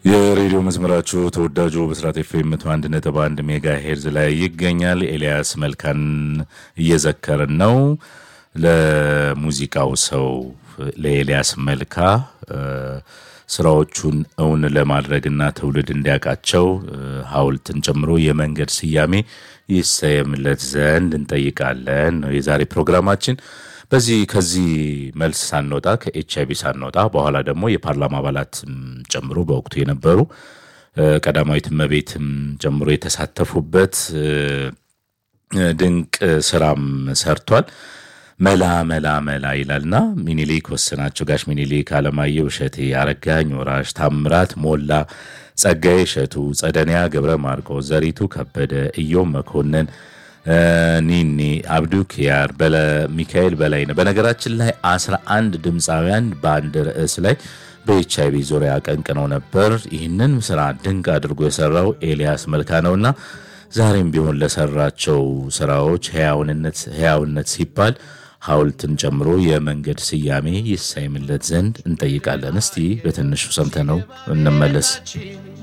የሬዲዮ መስመራችሁ ተወዳጁ ብስራት ኤፍኤም መቶ አንድ ነጥብ አንድ ሜጋ ሄርዝ ላይ ይገኛል። ኤልያስ መልካን እየዘከርን ነው። ለሙዚቃው ሰው ለኤልያስ መልካ ስራዎቹን እውን ለማድረግና ትውልድ እንዲያውቃቸው ሐውልትን ጨምሮ የመንገድ ስያሜ ይሰየምለት ዘንድ እንጠይቃለን ነው የዛሬ ፕሮግራማችን። በዚህ ከዚህ መልስ ሳንወጣ ከኤች አይቪ ሳንወጣ በኋላ ደግሞ የፓርላማ አባላትም ጨምሮ በወቅቱ የነበሩ ቀዳማዊት እመቤትም ጨምሮ የተሳተፉበት ድንቅ ስራም ሰርቷል። መላ መላ መላ ይላልና ሚኒሊክ ወስናቸው፣ ጋሽ ሚኒሊክ፣ አለማየሁ እሸቴ፣ አረጋኝ ወራሽ፣ ታምራት ሞላ፣ ጸጋዬ እሸቱ፣ ጸደንያ ገብረ ማርቆስ፣ ዘሪቱ ከበደ፣ እዮም መኮንን ኒኒ አብዱ ኪያር ሚካኤል በላይ ነው። በነገራችን ላይ አስራ አንድ ድምፃውያን በአንድ ርዕስ ላይ በኤች አይቪ ዙሪያ አቀንቅነው ነበር። ይህንን ስራ ድንቅ አድርጎ የሰራው ኤልያስ መልካ ነውና ዛሬም ቢሆን ለሰራቸው ስራዎች ህያውነት ሲባል ሐውልትን ጨምሮ የመንገድ ስያሜ ይሰይምለት ዘንድ እንጠይቃለን። እስቲ በትንሹ ሰምተነው እንመለስ።